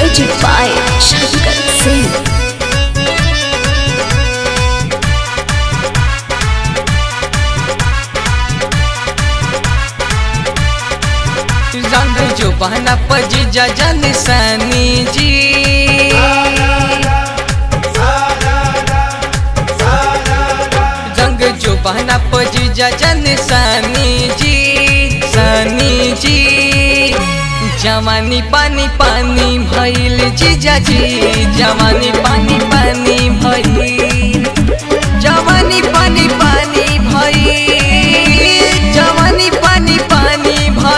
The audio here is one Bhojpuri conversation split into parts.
Music by Shankar Singh. रंग जो बहना पजी जन सनी जी रंग जो बहना पजी जन सनी जी सनी जी जवानी पानी पानी भइल जीजा जी जवानी पानी पानी भइल जवानी पानी पानी भइल जवानी पानी पानी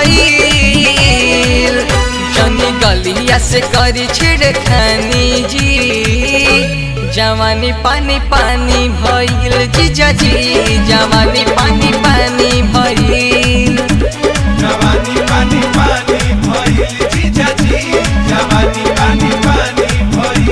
भइल जनी गलिया से करी छिड़खानी जी जवानी पानी पानी भइल जीजा जी जवानी पानी पानी भइल जवानी पानी पानी भइल जीजा जी जवानी पानी पानी भइल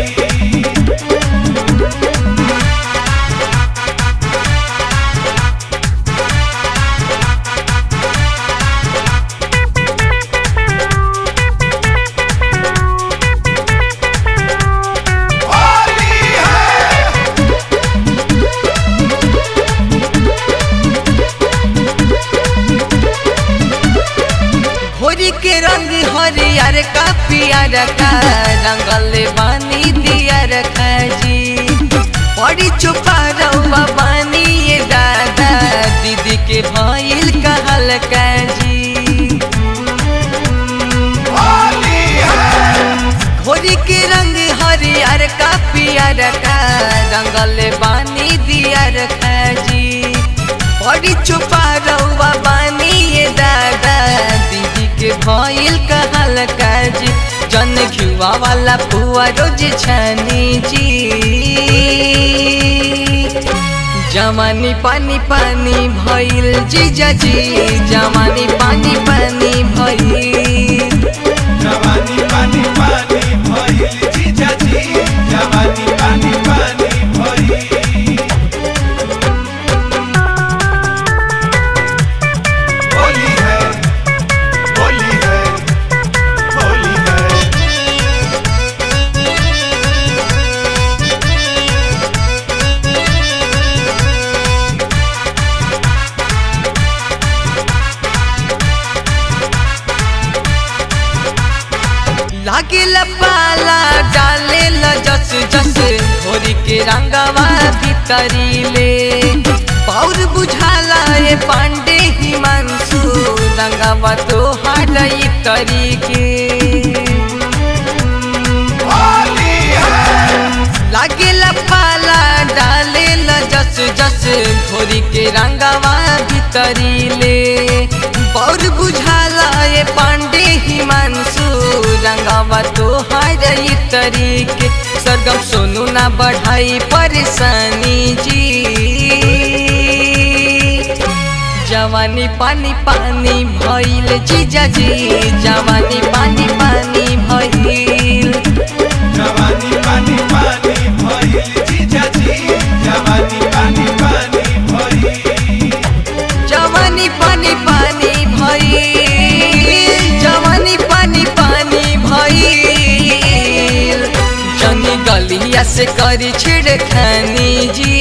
होली है होरी के रंग हरियर का पियर का रंगल बानी दियर जी बड़ी चुपा रउआ बानी ये दादा दीदी के भइल कहल का जी होली है होरी के रंग हरियर का पियर का रंगल बानी दियर जी बड़ी चुपा रउआ बानी ये दादा दीदी के भइल कहल का जी जन घुआ वाला पुआ रोज छानी जी जवानी पानी पानी भइल जीजा जी जवानी पानी पानी भइल जवानी पानी पानी भइल जीजा जी जवानी पानी पानी भइल होली है होली है होली है लागिल पाला डाले ल जस जस होरी के रंगवा भीतरी ले पौर बुझाला ए पांडे हिमांशु रंगवा तो हाडई तरीके होली है लागिल पाला डाले ल जस जस होरी के रंगवा भीतरी ले पौर बुझाला ए पांडे हिमांशु रंगवा तो हारई तरीके सरगम सोनू ना बढ़ाई परेशानी जी जवानी पानी पानी भइल जीजा जी जवानी पानी पानी भइल जवानी पानी पानी भइल जीजा जी जवानी पानी पानी भइल जवानी पानी पानी भइल जवानी पानी पानी भइल जनी गलिया से करी छिड़खानी जी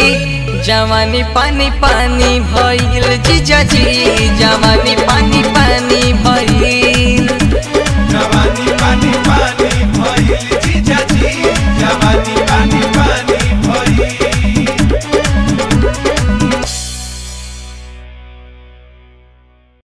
जवानी पानी पानी भइल जीजा जी जवानी पानी पानी